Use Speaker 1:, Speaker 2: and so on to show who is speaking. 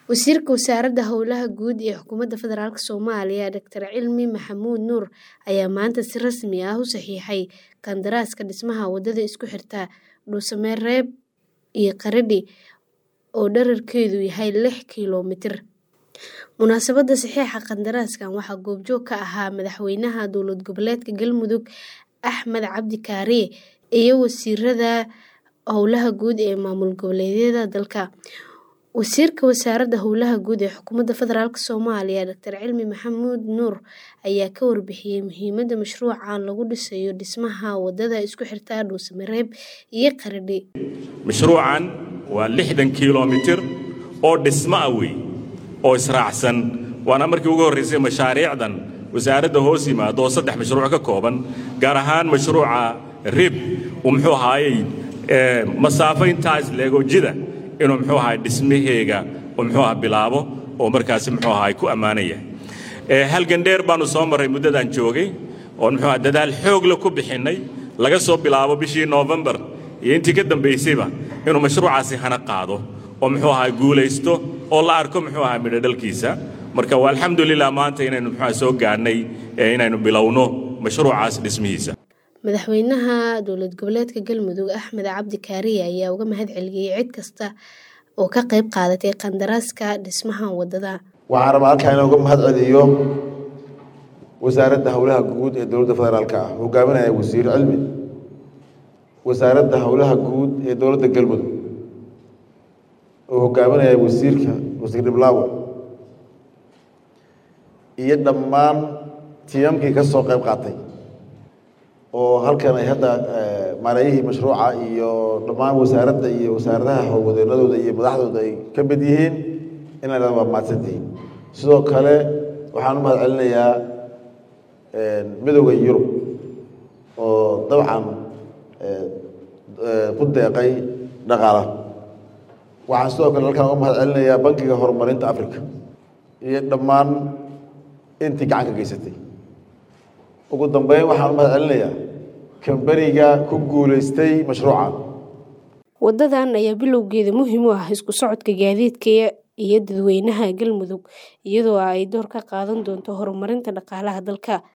Speaker 1: Wasiirka Wasaaradda Howlaha Guud ee Xukuumadda Federaalk Soomaaliya Dr. Cilmi Maxamuud Nuur ayaa maanta si rasmi ah u saxiixay qandaraaska dhismaha wadada isku xirta Dhuusamereeb iyo Qaradhi oo dhererkeedu yahay lix kiiloomitir. Munaasabadda saxiixa qandaraaskan waxaa goobjoog ka ahaa Madaxweynaha Dowlad Goboleedka Galmudug Axmed Cabdi Kaariye iyo wasiirada howlaha guud ee maamul goboleedyada dalka. Wasiirka Wasaaradda Howlaha Guud ee Xukuumadda Federaalk Soomaaliya Dr. Cilmi Maxamuud Nuur ayaa ka warbixiyay muhiimadda mashruucan lagu dhisayo dhismaha wadada isku xirta Dhuusamereeb iyo Qaradhi.
Speaker 2: mashruucan waa lixdan kiiloomitir oo dhismo ah wey oo israacsan waana markii ugu horraysay mashaariicdan wasaaradda hoos yimaado oo saddex mashruuc ka kooban gaar ahaan mashruuca rib uu muxuu ahaayey masaafo intaas leego jida inuu muxuu ahaay dhismaheega oo muxuu aha bilaabo oo markaasi muxuu ahaay ku ammaanaya halgan dheer baanu soo marray muddadaan joogay oo muxuu aha dadaal xoogla ku bixinnay laga soo bilaabo bishii noofembar iyo intii ka dambaysayba inuu mashruucaasi hana qaado oo muxuu ahaa guulaysto oo la arko muxuu ahaa midho dhalkiisa marka waa alxamdulilah maanta inaynu muxuu soo gaadhnay inaynu bilowno mashruucaas dhismihiisa
Speaker 1: Madaxweynaha Dowlad Goboleedka Galmudug Axmed Cabdi Kaariye ayaa uga mahad celiyay cid kasta oo ka qayb qaadatay qandaraaska dhismaha wadada.
Speaker 3: waxaan rabaa halkaa inaan uga mahad celiyo wasaaradda howlaha guud ee dowladda federaalk ah hogaaminaya wasiir cilmi wasaaradda howlaha guud ee dowladda galmudug oo hogaaminaya wasiirka wasiir dhiblaawo iyo dhammaan tiyamkii ka soo qayb qaatay oo halkan ay hadda maareeyihii mashruuca iyo dhammaan wasaaradda iyo wasaaradaha howlwadeenadooda iyo madaxdooda ay ka mid yihiin inay waa mahadsantihiin sidoo kale waxaan u mahad celinayaa midowda yurub oo dabcan ku deeqay dhaqaala waxaan sidoo kale halkaan uga mahad celinayaa bankiga horumarinta africa iyo dhammaan intii gacan ka geysatay ugu dambeyn waxaan u mahad celinayaa kambaniga ku guulaystay mashruucan
Speaker 1: Wadadan ayaa bilowgeeda muhiim u ah isku socodka gaadiidka iyo dadweynaha Galmudug iyadoo ay door ka qaadan doonto horumarinta dhaqaalaha dalka.